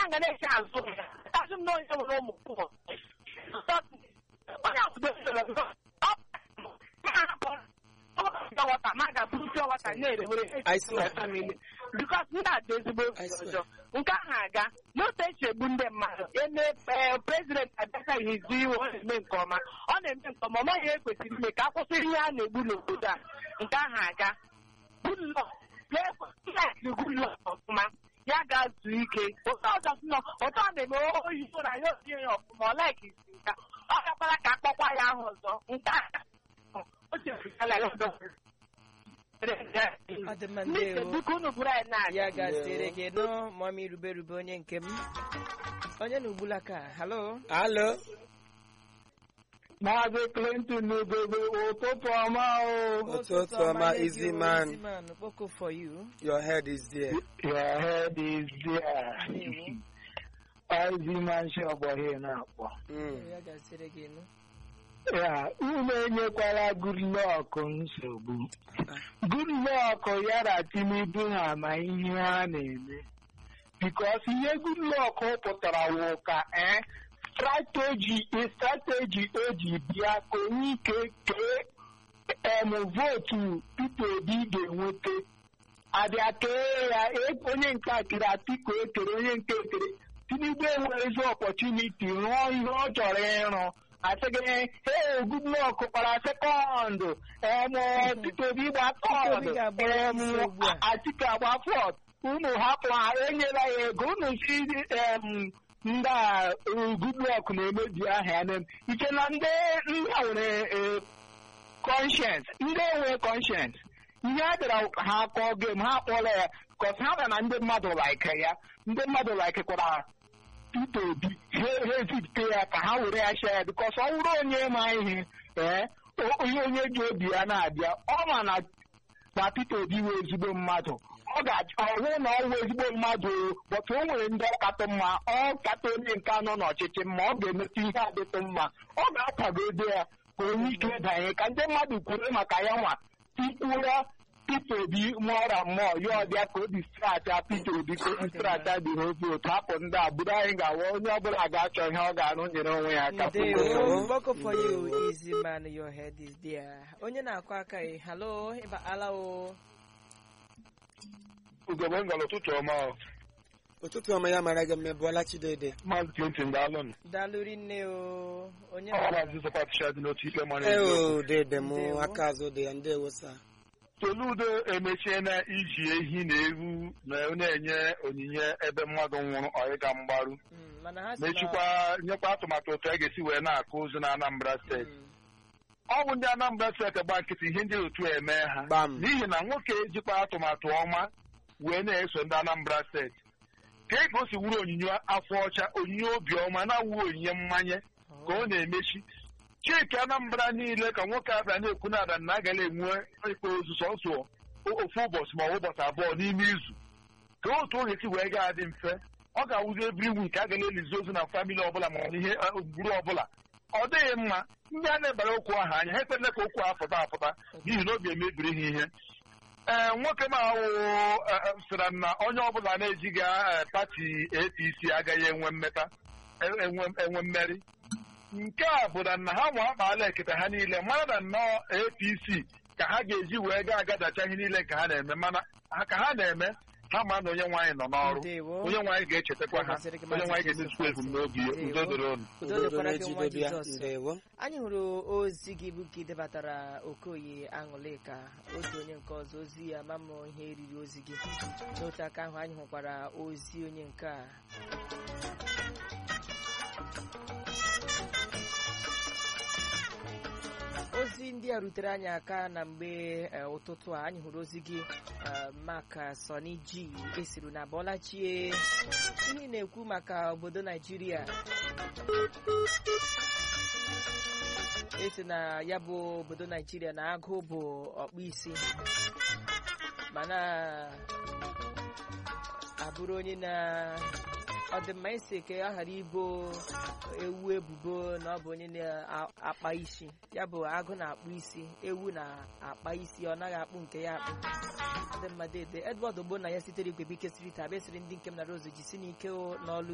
nga na-eche azụ ya azụ m na onye nwere ụmụ pụọ onye akwụdo wata ma ga-abụrụ pure wata na-erewere I swear. family because ndị a dị ezigbo I swear. ọjọọ nke ahụ aga n'otu esi egbu ndị mmadụ eme prezident abịacha izu iwe ọ na-eme nke ọma ọ na-eme nke ọma ọ maghị ihe kwesịrị ime ka a kwụsịrị ihe a na-egbu n'obodo a nke ahụ aga Goodluck ga-ekwesịrị Goodluck ọfụma ya ga-azụ ike ụtọ ọzọ sị na ụtọ ọ na-eme oyi na ya otie ya ọfụma ọ laiki isi nka ọ gakwara ka akpọkwa ya ahụ ọzọ nke ahụ o chefurala ya ọzọ Ọ dị mma, ndị ndewo. biko unu bụrụ anyị na ya gasịrị gị nọ mami rube rube onye nke m onye na ugbulaka halo alo Maazị Clinton Ugebe ụtụtụ ọma o. Ụtụtụ ọma, nye gị easy o, man. easy man kpoko for you your head is there Your head is there. Ndewo. Ozi manshi ọgbọghị na-akpọ. Mm. ya gasịrị gị nọ Ya, unu enyekwala Goodluck nsogbu. Goodluck ya na Tinubu ha ma ihe ha na-eme. Because ihe Goodluck pụtara wụ ka eh, strategy strategy o ji bịa ka onye ike kee em vootu Peter Obi ga-enweta abịa kee ya e- onye nke a kere Atiku ekere onye nke ekere Tinubu enwerezi ọpọchuniti rụọ ihe ọ chọrọ ịrụ asịghị ee Goodluck kpara sekọndụ em Peter Obi gba Obi tọọdụ ga-agba em isi ugbu a. Atiku agba fọt unu hapụ ha enyela ya ego unu si em ndị a eh, Goodluck na-emebi aha ya na ike na ndị ndị a nwere eh, conscience ndị enwe conscience ihe a bịara ha kọọ game ha kpọrọ ya kọs ha bịa na ndị mmadụ like ya ndị mmadụ like kwara Peter Obi ha ha ezipụta ya ka ha were ya share bikos ọ bụrụ onye ma ihe ee o- onye onye ji obi ya na-abịa ọ ma na na Peter Obi wee ezigbo mmadụ ọ ga-ọhụ na ọ wụ ezigbo mmadụ o, but o nwere ndị ọkatọ mma ọ kata onye nke anọ n'ọchịchị mma ọ ga-emeta ihe adịtụ mma ọ ga-akwagode ya ka onye ike danye ka ndị mmadụ kwuru maka ya nwa tikwura Peter Obi mụọra mmụọ ya ọbịa ka obi strata Peter Obi ka obi strata dị ha obi otu hapụ ndị a bụrụ anyị ga-awa onye ọbụla ga-achọ ihe ọ ga-arụ nyere onwe ya aka ndewo kpoko for you easy man your head is there onye na-akụ aka ị halo ịba ala o ugogbe ngala ụtụtụ ọma ụtụtụ ọma ya mara gị mmebụọla chidede Maazị Clinton daalụnụ dalụri nne o onye ọ na Maazị Sọpatịcha dị n'otu ikpe mara ee eziokwu. o dede m Ndewo. aka azụ dị ya ndewo sa Soludo emechiela iji ehi na ewu na na-enye onyinye ebe mmadụ nwụrụ ọyịga mgbaru Mm, mana ha si na mechikwa nyekwa atụmatụ otu a ga-esi wee na-akụ ozu na Anambra steeti Mm, ọ bụ ndị Anambra steeti gba nkịtị ihe ndị otu eme ha gbam n'ihi na nwoke ejikwa atụmatụ ọma wee na-eso ndị Anambra steeti ka e ka o si wuru onyinye afọ ọcha onyinye obiọma na-awụ onyinye mmanye ka ọ na-emechi chike Anambra niile ka nwoke abịa na-ekwu na ada na agaghị enwe ikpe ozu sọsọ ofu ụbọchị ma ọ bụ ụbọchị abụọ n'ime izu ka otu oge si wee gaa dị mfe ọ ga-awụzi ebiri wik a gaghị elizi ozu na famili ọbụla ma ọ bụ ihe gburu ọbụla ọ dịghị mma ndị a na-ebara okwu ahụ anya ha ekpele ka okwu ahụ pụta apụta n'ihi na obi emebiri ha ihe ee nwoke m ahụ sịra na onye ọbụla na-ejighị eh, pati APC agaghị enwe mmeta enwe enwe mmeri nke a bụ na ha nwa akpaala ekete ha niile mara na nnọọ APC ka ha ga-eji wee gaa agadacha ihe niile nke ha na-eme mana ha- ka ha na-eme ha ma na onye nwaanyị nọ n'ọrụ Ndewo. onye nwaanyị ga-echetakwa ha Masịrị gị, onye nwaanyị Maazị ga-emezukwa ebumnobi ya Ndewo. udo dịrị unu udo udo dịkwara gị nwa na-ejide bịa Jizọs ndewo anyị hụrụ ozi gị bụ ka ị debatara okoye aṅụlịka otu onye nke ọzọ ozi ya ma mụ ihe eriri ozi gị n'otu aka ahụ anyị hụkwara ozi onye nke a ozi ndị a rutere anyị aka na mgbe eh, ụtụtụ a anyị hụrụ ozi gị eh, maka Sọni G esiri na Bọlachie ihe ị na-ekwu maka obodo Naijiria esi na ya bụ obodo naijiria na agụ bụ ọkpụ isi mana abụrụ onye na ọ dị mma isi ka ọ ghara ibo ewu ebubo na ọ bụ onye na-akpa isi ya bụ agụ na-akpụ isi ewu na-akpa isi ọ naghị akpụ nke ya akpụ ọ dị mma dede edward ogbo na ya sitere igwe bike street abịa sịrị ndị nke m na rozu jisi n'ike o n'ọlụ